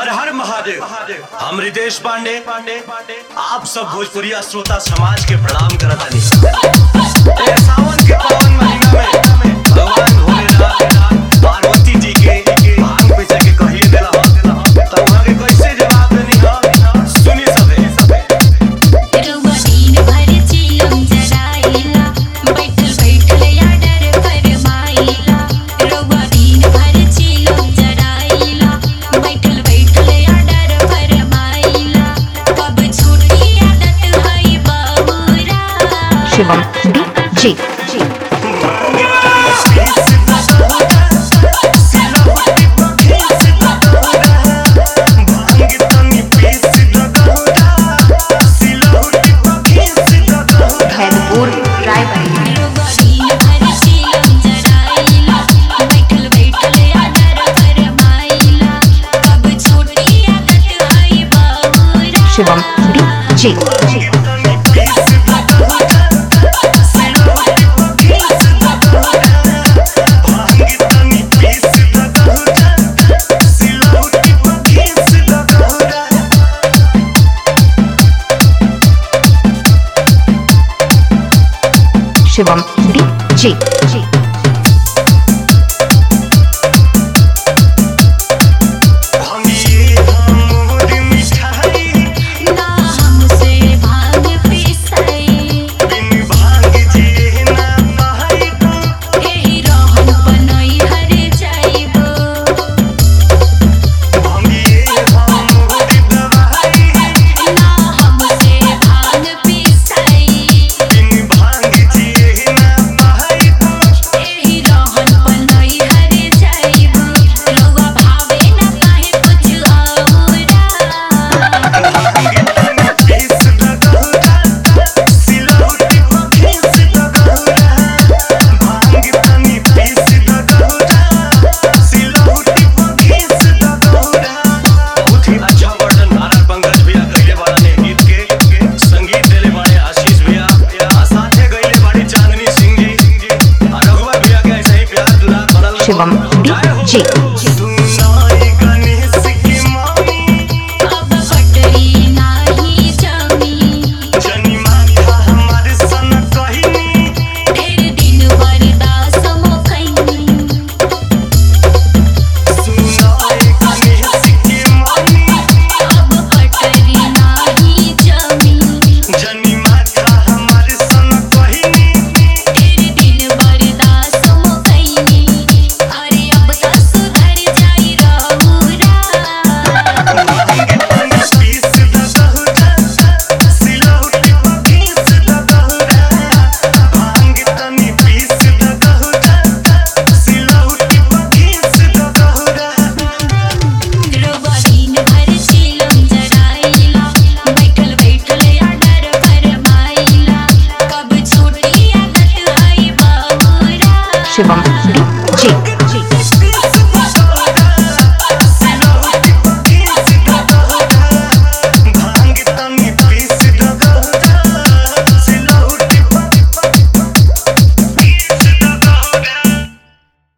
हर हर महादेव हम रितेश पांडे आप सब भोजपुरिया श्रोता समाज के प्रणाम करत हनी ए सावन के पावन महीना में भगवान भोलेनाथ पार्वती जी के भांग पे जाके कहिए देला हो तब वहां के कैसे जवाब देनी हो सुनी सबे रउआ दिन भर चिलम जराइला बैठल बैठल आडर फरमाइला रउआ दिन भर चिलम जराइला बैठल बैठल आडर फरमाइला कब छूटी आदत हई बाबूरा शिवम डीजे भैदपुर रायबरेली रउआ दिन भर चिलम जराइला बैठल बैठल आडर फरमाइला कब छूटी आदत हई बाबूरा शिवम डीजे शिवम डीजे ना हमसे भांग पिसाई एही रहन बनई हर जाइबो ना हमसे भांग पिसाई एही रहन बनई हर जाइबो रउआ भावे ना काहे कुछ औरा बहुत ही अच्छा वर्णन नारायण पंकज भैया कइले बाड़न ए गीत के संगीत देले बाड़े आशीष भैया आ साथे गइले बाड़ी चांदनी सिंह जी आ रघुवर भैया के ऐसे ही प्यार दुलार बनल रहो। शिवम जय हो। डीजे